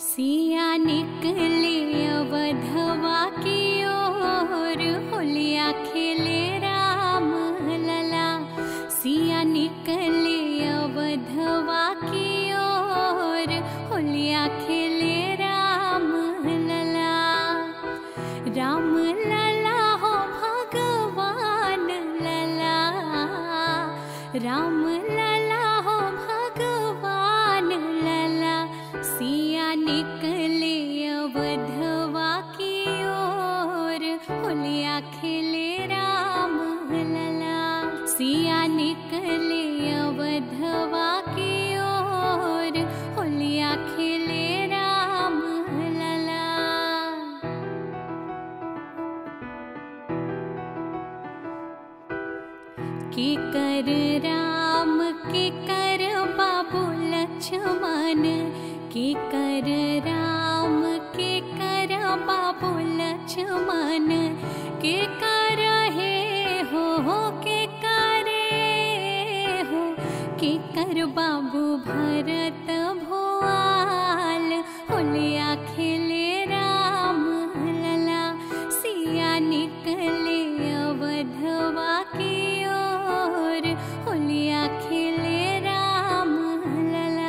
सिया निकले अवधवा की ओर होलिया खेले राम लला सिया निकले अवधवा की ओर होलिया खेले राम लला राम लला हो भगवान लला राम लला हो भगवान लला सिया निकले अवधवा की ओर होलिया खेले राम लला सिया निकले अवधवा की ओर होलिया खेले राम लला के कर राम के कर बाबू लक्ष्मण के कर राम के कर बाबू लक्ष्मण के कर हे हो हो के करे हो के कर बाबू भरत भोआल होलिया खेले राम लला सिया निकले अवधवा की ओर होलिया खेले राम लला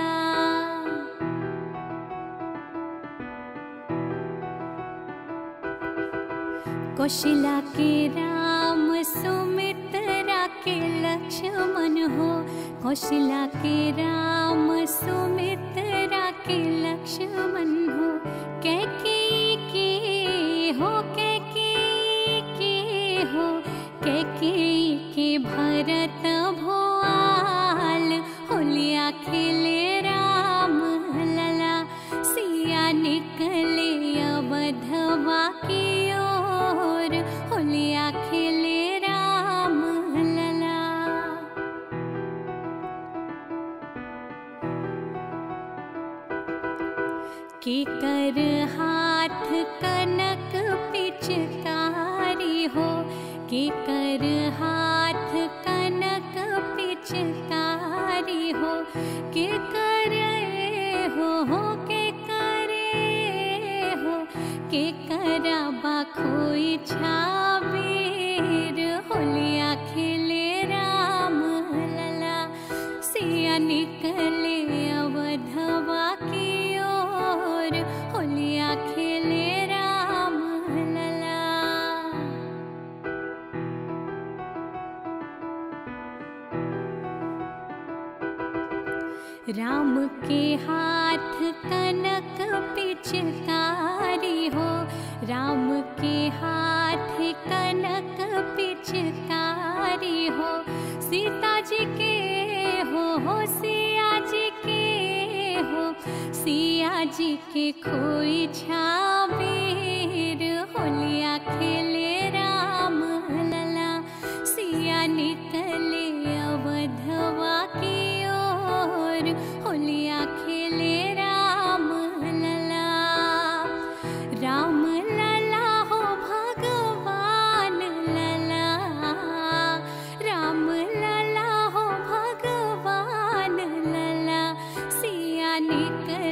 कौशला के राम सुमित्रा के लक्ष्मण हो कौशला के राम सुमित्रा के लक्ष्मण हो कैके के हो कैके के हो कैके के भरत भोआल होलिया खेले राम लला सिया निकले अवधवा की ओर होलिया खेले राम लला के कर हाथ कनक पिचकारी हो के कर हाथ कनक पिचकारी हो के करे हो हो के करे हो के करबा खोई छाबीर होलिया खेले राम लला सिया निकले अवधवा की ओर होलिया खेले राम लला राम के हाथ कनक पिचकारी हो राम के हाथ कनक पिचकारी हो सीता जी के हो हो सिया जी के हो सिया जी के खोई छाबीर होलिया खेले राम लला सिया निकले अवधवा की ओर होलिया खेले राम लला राम लला हो भगवान लला राम लला हो भगवान लला सिया निकले